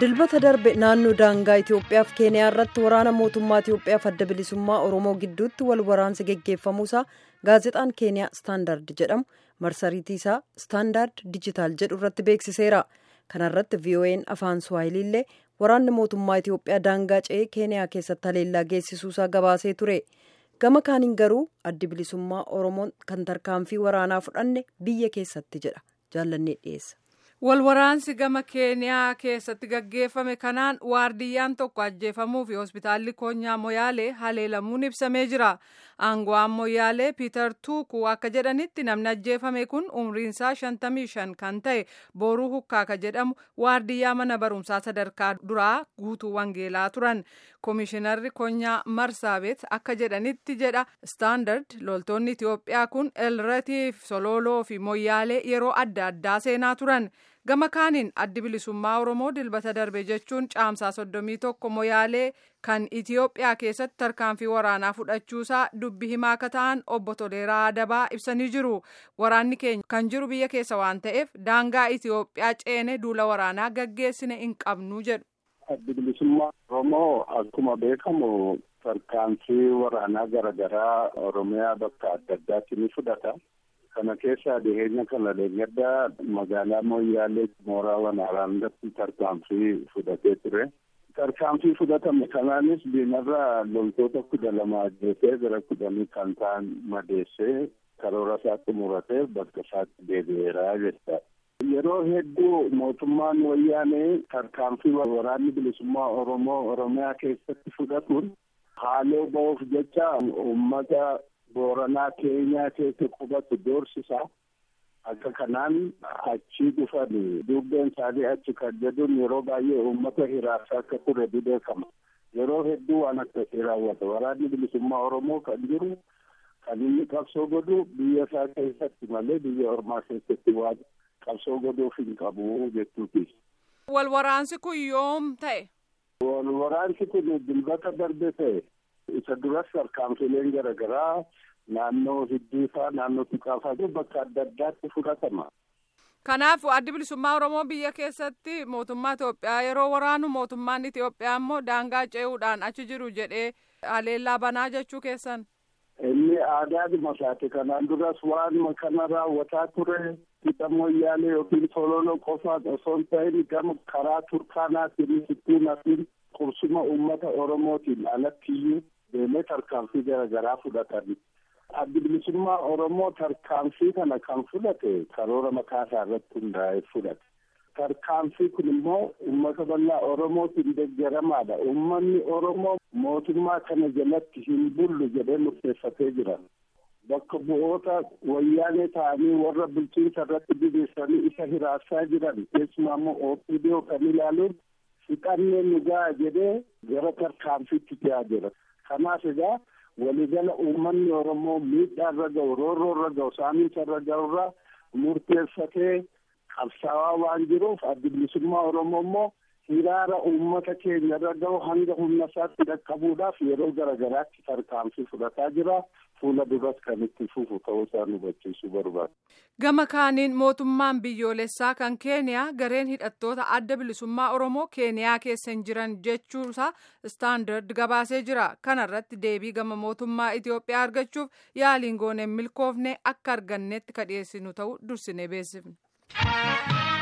dilbata darbe naannoo daangaa itiyoophiyaa fi keeniyaa irratti waraana mootummaa itiyoophiyaaf adda bilisummaa oromoo gidduutti wal waraansi geggeeffamuusaa gaazexaan keeniyaa istaandard jedhamu marsariitii isaa istaandard dijitaal jedhu irratti beeksiseera kanarratti vo'n afaan suwaahiliillee waraanni mootummaa itiyoophiyaa daangaa ce'ee keeniyaa keessatti haleellaa geessisuusaa gabaasee ture gama kaaniin garuu addi bilisummaa oromoon kan tarkaanfii waraanaa fudhanne biyya keessatti jedha jaallannee dhiyeessa. walwaraansi gama keeniyaa keessatti gaggeeffame kanaan waardiyyaan tokko ajjeefamuu fi hospitaalli koonyaa moyaalee haleelamuun ibsamee jira aango'aan moyaalee piiter tuukuu akka jedhanitti namni ajjeefame kun umriinsaa 55 kan ta'e booruu hukkaaka jedhamu waardiyyaa mana barumsaa sadarkaa duraa guutuu wangeelaa turan koomishinarri koonyaa marsaabeet akka jedhanitti jedha istaandard loltoonni itiyoophiyaa kun elratiif sololoo fi moyyaalee yeroo adda addaa seenaa turan. gama kaaniin addi bilisummaa oromoo dilbata darbe jechuun caamsaa soddomii tokko moyaalee kan itiyoophiyaa keessatti tarkaanfii waraanaa fudhachuusaa dubbi himaa akka ta'an obbo Toleeraa Adabaa ibsanii jiru waraanni keenya kan jiru biyya keessa waan ta'eef daangaa itiyoophiyaa ceene duula waraanaa gaggeessine hin qabnu jedhu. addi bilisummaa oromoo akkuma beekamu tarkaanfii waraanaa garaagaraa oromiyaa bakka adda addaatti ni fudhata. kana keessaa dhiheenya kana deeggarda magaalaa moyyaalee mooraa waraanaatti tarkaanfii fudhatee ture. Tarkaanfii fudhatame kanaanis diinarraa loltoota kudha lama ajjeesee gara kudhanii kan ta'an madeessee karoora isaa xumuratee bakka isaatti deebi'eera jecha. Yeroo hedduu mootummaan wayyaanee tarkaanfii waraanni bilisummaa Oromoo Oromiyaa keessatti fudhatuun haaloo ba'uuf jecha uummata booranaa keenyaa keessa qubatu doorsisa akka kanaan achi dhufan dubbeen isaanii achi kan jedhuun yeroo baay'ee uummata hiraarsaa akka ture ni beekama yeroo hedduu waan akkasii raawwata waraanni bilisummaa oromoo kan jiru kan inni qabsoo godhu biyya isaa keessatti malee biyya ormaa keessatti waan qabsoo godhuuf hin qabu jechuuti. wal waraansi kun yoom ta'e. wal waraansi kun dilbata darbe ta'e. isa duras tarkaanfileen garaagaraa naannoo hiddiifaa naannoo tuqaafaa bakka adda addaatti fudhatama. Kanaaf addi bilisummaa Oromoo biyya keessatti mootummaa Itoophiyaa yeroo waraanu mootummaan Itoophiyaa immoo daangaa ce'uudhaan achi jiru jedhee haleellaa banaa jechuu keessan. Inni aadaadhuma isaati kanaan duras waan kana raawwataa ture hidha moyyaalee yookiin sololoo qofaan osoo hin ta'in gama karaa turkaanaatiin sittuunaatiin qursuma uummata Oromootiin alattiyyuu deemee tarkaanfii garaagaraa fudhatan. Addi bilisummaa Oromoo tarkaanfii kana kan fudhate karoora mataa isaa irratti hundaa'ee fudhate. Tarkaanfii kun immoo uummata bal'aa Oromootiin deeggaramaadha. Uummanni Oromoo mootummaa kana jalatti hin bullu jedhee murteeffatee jira. Bakka bu'oota wayyaanee ta'anii warra bulchiinsa irratti diriirsanii isa hiraarsaa jiran keessumaa immoo OPDO kan ilaaluun fixannee nu ga'a jedhee gara tarkaanfiitti ta'aa jira. Kanaaf egaa waligala uummanni Oromoo miidhaa irra ga'u roorroo irra ga'u saamiinsa irra ga'u irraa murteeffatee qabsaawaa waan jiruuf addi bilisummaa Oromoo immoo hiraara uummata keenya irra ga'u hanga humna isaatti dhaqqabuudhaaf yeroo garaagaraatti tarkaanfii fudhataa jira. fuula duras kan itti fufu ta'uu isaa nu hubachiisuu barbaada. Gama kaaniin mootummaan biyyoolessaa kan Keeniyaa gareen hidhattoota adda bilisummaa Oromoo Keeniyaa keessa hin jiran jechuusaa istaandard gabaasee jira. Kana irratti deebii gama mootummaa Itoophiyaa argachuuf yaaliin gooneen milkoofne akka argannetti ka dhiyeessinu ta'uu dursinee beeksifne.